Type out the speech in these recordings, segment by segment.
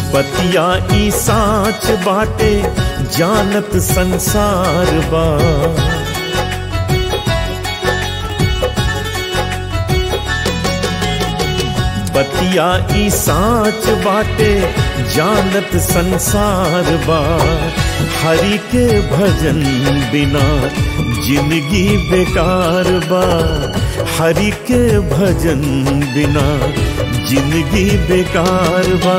बतिया ई साच बाटे जानत संसार बा बतिया ई साच बाटे जानत संसार बा हरि के भजन बिना जिंदगी बेकार बा हरि के भजन बिना जिंदगी बेकार बा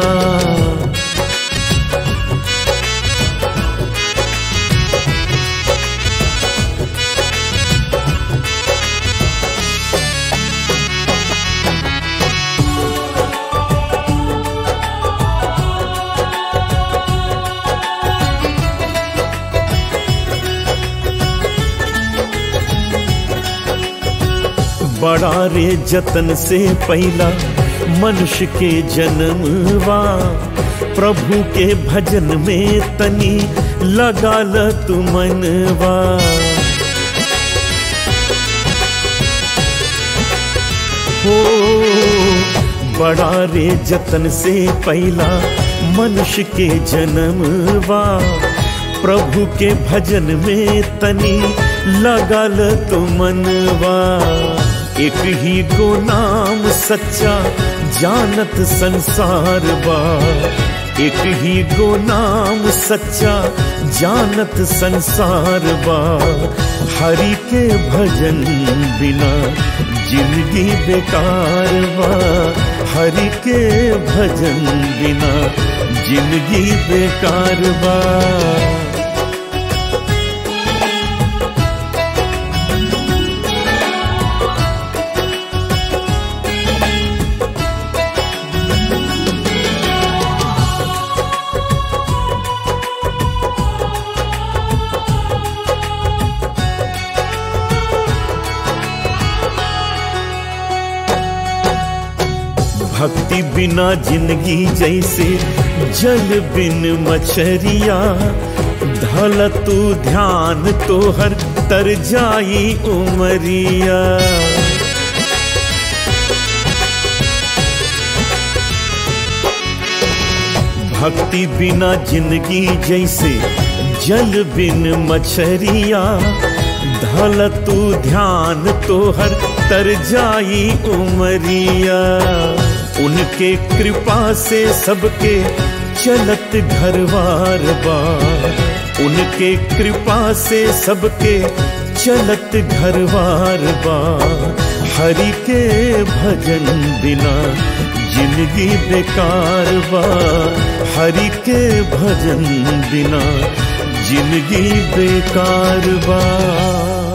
बड़ा रे जतन से पहला मनुष्य के जन्मवा प्रभु के भजन में तनी लगा ल तू मनवा हो बड़ा रे जतन से पहला मनुष्य के जन्मवा प्रभु के भजन में तनी लगल तो मनवा एक ही गो नाम सच्चा जानत संसार बा एक ही गो नाम सच्चा जानत संसार बा हरि के भजन बिना जिंदगी बेकार बा हरि के भजन बिना जिंदगी बेकार बा भक्ति बिना जिंदगी जैसे जल बिन मछरिया धल तू ध्यान तोहर तर जाई उमरिया भक्ति बिना जिंदगी जैसे जल बिन मछरिया धल तू ध्यान तोहर तर जाई उमरिया उनके कृपा से सबके चलत घरवार बा उनके कृपा से सबके चलत घरवार बा हरि के भजन बिना जिंदगी बेकार बा हरि के भजन बिना जिंदगी बेकार बा